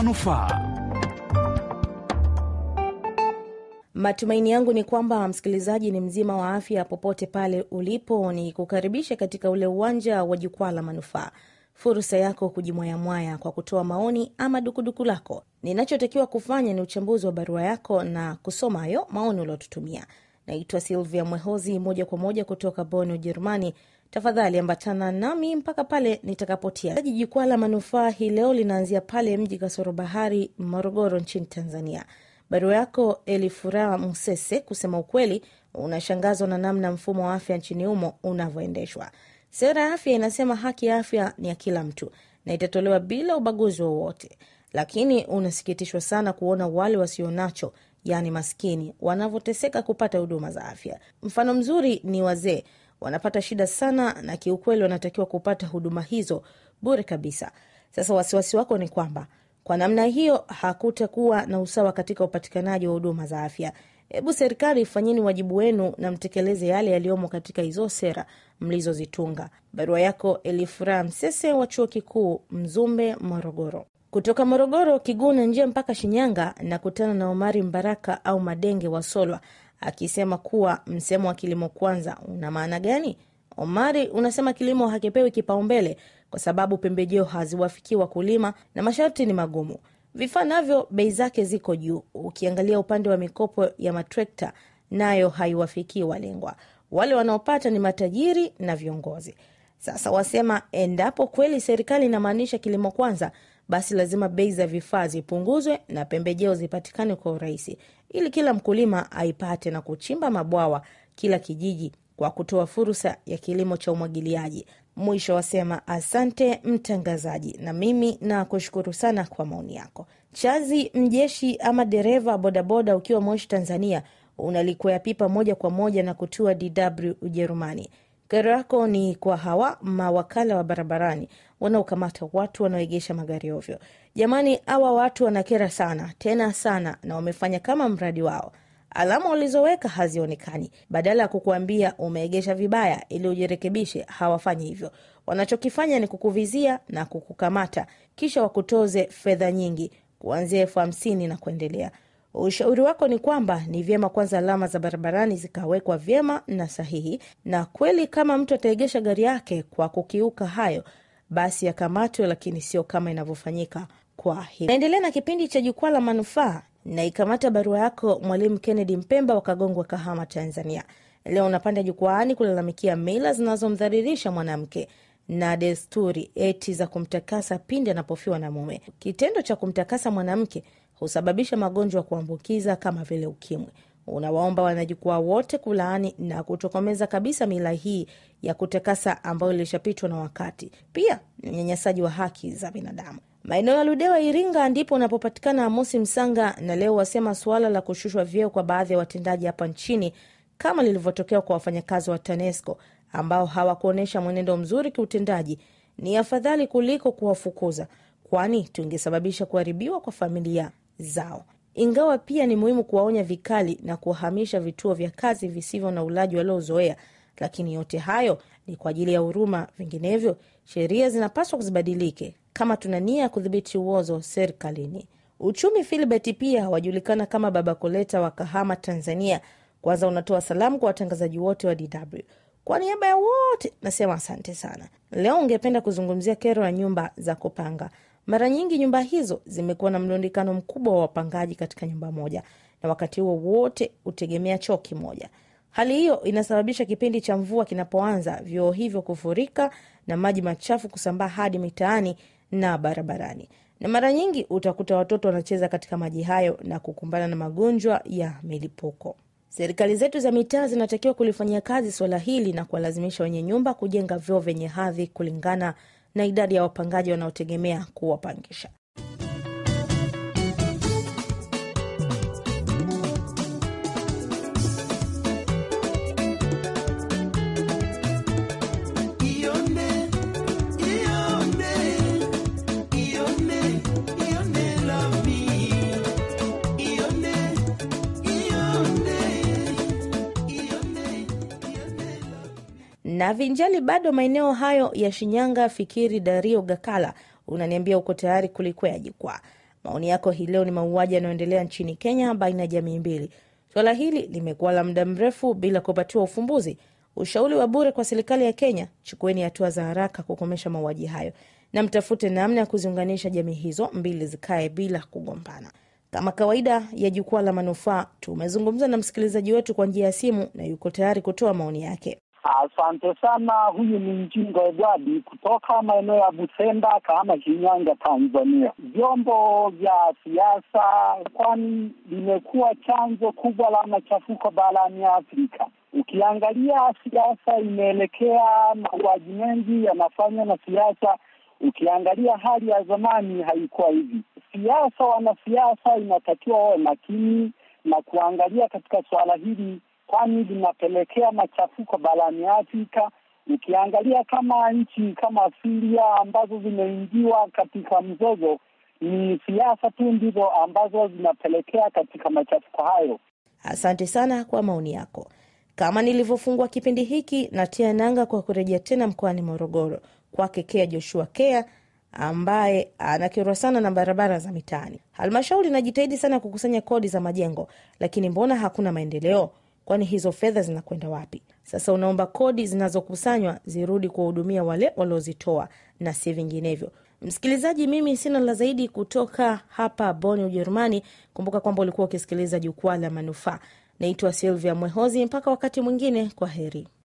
manufaa. Matumaini yangu ni kwamba msikilizaji ni mzima wa afya popote pale ulipo. Ni kukaribisha katika ule uwanja wa jukwaa la manufaa, fursa yako kujimwayamwaya kwa kutoa maoni ama dukuduku lako. Ninachotakiwa kufanya ni uchambuzi wa barua yako na kusoma hayo maoni uliotutumia. Naitwa Silvia Mwehozi, moja kwa moja kutoka Bonn, Ujerumani. Tafadhali ambatana nami mpaka pale nitakapotia. Jukwaa la manufaa hii leo linaanzia pale mji kasoro bahari, Morogoro, nchini Tanzania. Barua yako Elifuraha Musese, kusema ukweli, unashangazwa na namna mfumo wa afya nchini humo unavyoendeshwa. Sera ya afya inasema haki ya afya ni ya kila mtu na itatolewa bila ubaguzi wowote, lakini unasikitishwa sana kuona wale wasionacho, yaani maskini, wanavyoteseka kupata huduma za afya. Mfano mzuri ni wazee, wanapata shida sana, na kiukweli wanatakiwa kupata huduma hizo bure kabisa. Sasa wasiwasi wako ni kwamba kwa namna hiyo hakutakuwa na usawa katika upatikanaji wa huduma za afya. Hebu serikali ifanyeni wajibu wenu na mtekeleze yale yaliyomo katika hizo sera mlizozitunga. Barua yako Elifuraha Msese wa chuo kikuu Mzumbe, Morogoro. Kutoka Morogoro Kiguna njia mpaka Shinyanga na kutana na Omari Mbaraka au Madenge wa Solwa akisema kuwa msemo wa kilimo kwanza una maana gani? Omari unasema kilimo hakipewi kipaumbele kwa sababu pembejeo haziwafikii wakulima na masharti ni magumu. Vifaa navyo bei zake ziko juu. Ukiangalia upande wa mikopo ya matrekta, nayo haiwafikii walengwa. Wale wanaopata ni matajiri na viongozi. Sasa wasema endapo kweli serikali inamaanisha kilimo kwanza, basi lazima bei za vifaa zipunguzwe na pembejeo zipatikane kwa urahisi, ili kila mkulima aipate na kuchimba mabwawa kila kijiji kwa kutoa fursa ya kilimo cha umwagiliaji. Mwisho wasema asante mtangazaji, na mimi na kushukuru sana kwa maoni yako. Chazi Mjeshi ama dereva bodaboda, ukiwa Moshi Tanzania, unalikwea pipa moja kwa moja na kutua DW Ujerumani. Kero yako ni kwa hawa mawakala wa barabarani wanaokamata watu wanaoegesha magari ovyo. Jamani, hawa watu wanakera sana tena sana, na wamefanya kama mradi wao alama walizoweka hazionekani. Badala ya kukuambia umeegesha vibaya ili ujirekebishe, hawafanyi hivyo. Wanachokifanya ni kukuvizia na kukukamata, kisha wakutoze fedha nyingi kuanzia elfu hamsini na kuendelea. Ushauri wako ni kwamba ni vyema kwanza alama za barabarani zikawekwa vyema na sahihi, na kweli kama mtu ataegesha gari yake kwa kukiuka hayo, basi yakamatwe, lakini sio kama inavyofanyika kwa hivi. Naendelea na kipindi cha Jukwaa la Manufaa na ikamata barua yako Mwalimu Kennedy Mpemba wa Kagongwa, Kahama, Tanzania. Leo unapanda jukwaani kulalamikia mila zinazomdhalilisha mwanamke na desturi eti za kumtakasa pindi anapofiwa na mume. Kitendo cha kumtakasa mwanamke husababisha magonjwa ya kuambukiza kama vile ukimwi. Unawaomba wanajukwaa wote kulaani na kutokomeza kabisa mila hii ya kutakasa ambayo ilishapitwa na wakati. Pia ni unyanyasaji wa haki za binadamu. Maeneo ya Ludewa, Iringa, ndipo unapopatikana Amosi Msanga, na leo wasema suala la kushushwa vyeo kwa baadhi ya watendaji hapa nchini kama lilivyotokea kwa wafanyakazi wa TANESCO ambao hawakuonyesha mwenendo mzuri kiutendaji ni afadhali kuliko kuwafukuza, kwani tungesababisha kuharibiwa kwa familia zao. Ingawa pia ni muhimu kuwaonya vikali na kuwahamisha vituo vya kazi visivyo na ulaji waliozoea, lakini yote hayo ni kwa ajili ya huruma. Vinginevyo sheria zinapaswa kuzibadilike kama tuna nia ya kudhibiti uozo serikalini. Uchumi Filibert pia wajulikana kama Baba Koleta wa Kahama, Tanzania. Kwanza unatoa salamu kwa watangazaji wote wa DW. Kwa niaba ya wote nasema asante sana. Leo ungependa kuzungumzia kero ya nyumba za kupanga. Mara nyingi nyumba hizo zimekuwa na mlundikano mkubwa wa wapangaji katika nyumba moja, na wakati huo wote hutegemea choo kimoja. Hali hiyo inasababisha kipindi cha mvua kinapoanza, vyoo hivyo kufurika na maji machafu kusambaa hadi mitaani na barabarani, na mara nyingi utakuta watoto wanacheza katika maji hayo na kukumbana na magonjwa ya milipuko. Serikali zetu za mitaa zinatakiwa kulifanyia kazi suala hili na kuwalazimisha wenye nyumba kujenga vyoo vyenye hadhi kulingana na idadi ya wapangaji wanaotegemea kuwapangisha. na vinjali bado maeneo hayo ya Shinyanga. Fikiri Dario Gakala unaniambia uko tayari kulikwea jukwaa. Maoni yako hii leo ni mauaji yanayoendelea nchini Kenya baina ya jamii mbili. Suala hili limekuwa la muda mrefu bila kupatiwa ufumbuzi. Ushauri wa bure kwa serikali ya Kenya, chukueni hatua za haraka kukomesha mauaji hayo na mtafute namna ya kuziunganisha jamii hizo mbili zikae bila kugombana. Kama kawaida ya jukwaa la manufaa, tumezungumza na msikilizaji wetu kwa njia ya simu na yuko tayari kutoa maoni yake. Asante sana. Huyu ni Mjingo Edwadi kutoka maeneo ya Busenda, Kahama, Shinyanga, Tanzania. Vyombo vya siasa, kwani limekuwa chanzo kubwa la machafuko barani Afrika. Ukiangalia siasa imeelekea, mauaji mengi yanafanywa na siasa. Ukiangalia hali ya zamani haikuwa hivi. Siasa, wanasiasa inatakiwa wawe makini na kuangalia katika suala hili kwani linapelekea machafuko barani Afrika. Ukiangalia kama nchi kama Syria ambazo zimeingiwa katika mzozo, ni siasa tu ndizo ambazo zinapelekea katika machafuko hayo. Asante sana kwa maoni yako. Kama nilivyofungua kipindi hiki, natia nanga kwa kurejea tena mkoani Morogoro kwake Kea Joshua Kea ambaye anakerwa sana na barabara za mitaani. Halmashauri inajitahidi sana kukusanya kodi za majengo, lakini mbona hakuna maendeleo? Kwani hizo fedha zinakwenda wapi? Sasa unaomba kodi zinazokusanywa zirudi kuwahudumia wale waliozitoa na si vinginevyo. Msikilizaji, mimi sina la zaidi kutoka hapa Boni, Ujerumani. Kumbuka kwamba ulikuwa ukisikiliza jukwaa la manufaa. Naitwa Silvia Mwehozi. Mpaka wakati mwingine, kwa heri.